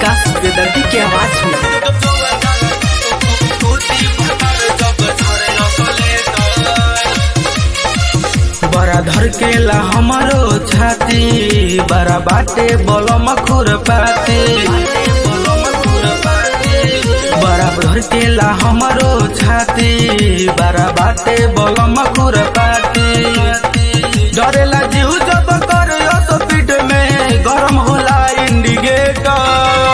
विकास बेदर्दी के आवाज में बड़ा धड़केला हमारो छाती बड़ा बाटे बलम खुरपाती बड़ा धड़केला हमारो छाती बड़ा बाटे बलम खुरपाती डरेला जीव जब कर स्पीड में गरम होला इंडिकेटर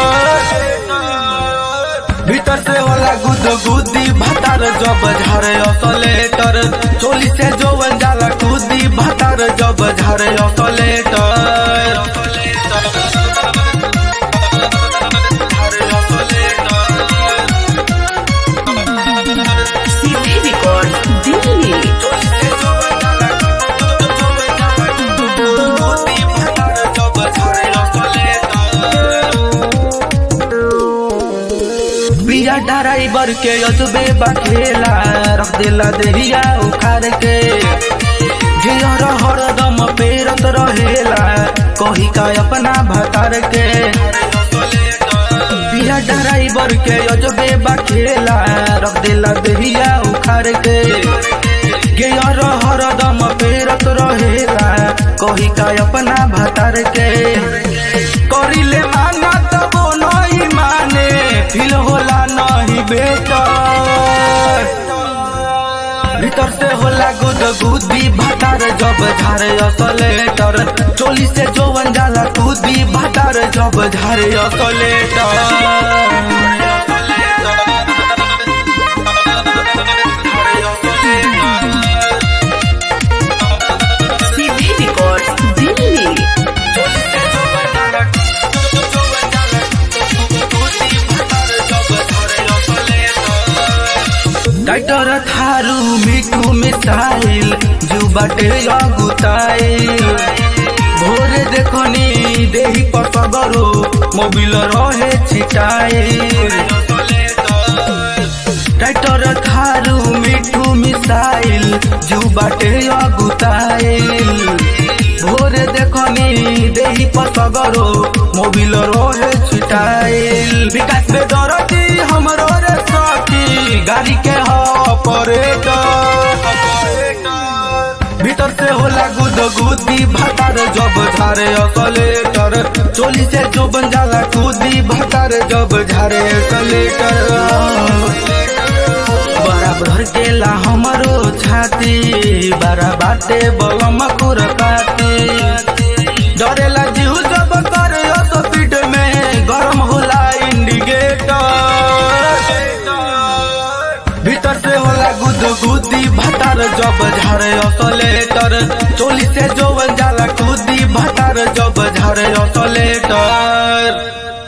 भीतर से होला गुद गुदी भतार जब झारे असलेटर चोली से जो जाला कूदी भतार जब झारे असलेटर सीधे रिकॉर्ड दिल्ली बिया ड्राइवर के अजबे बखेला रख देला देहिया उखाड़ के गियर हरदम पेरत रहेला कही का अपना भतार के बिया ड्राइवर के अजबे बखेला रख देला देहिया उखाड़ के गियर हरदम पेरत रहेला कही का अपना भतार के करिले माना तबो नहीं माने फिल होला नहीं बेटा भीतर से होला गुद गुदी भतार जब झारे असलेटर चोली से जोवन जाला कूदी भतार जब झारे असलेटर सीधे रिकॉर्ड दिल्ली टाइटर थारू मिठू मिसाइल जू बाटे अगुताइल भोरे देखनी देही पसगरो मोबिल रहे छिटाइल टाइटर थारू मिठू मिसाइल जू बाटे अगुताइल भोरे देखनी देही पसगरो मोबिल रहे छिटाइल विकास पे दरदी हमरो रे सखी गाड़ी के ऑपरेटर भीतर से होला गुद गुदी भतार जब झारे असलेटर चोली से जो बन जाला कूदी भतार जब झारे असलेटर बराबर केला हमरो छाती बड़ा बाटे बलम खुरपाती डरेला जीव जब कर स्पीड में गरम होला इंडिकेटर भीतर से होला गुद गुदी भतार जब झारे असलेटर चोली से जो जाला कूदी भतार जब झारे असलेटर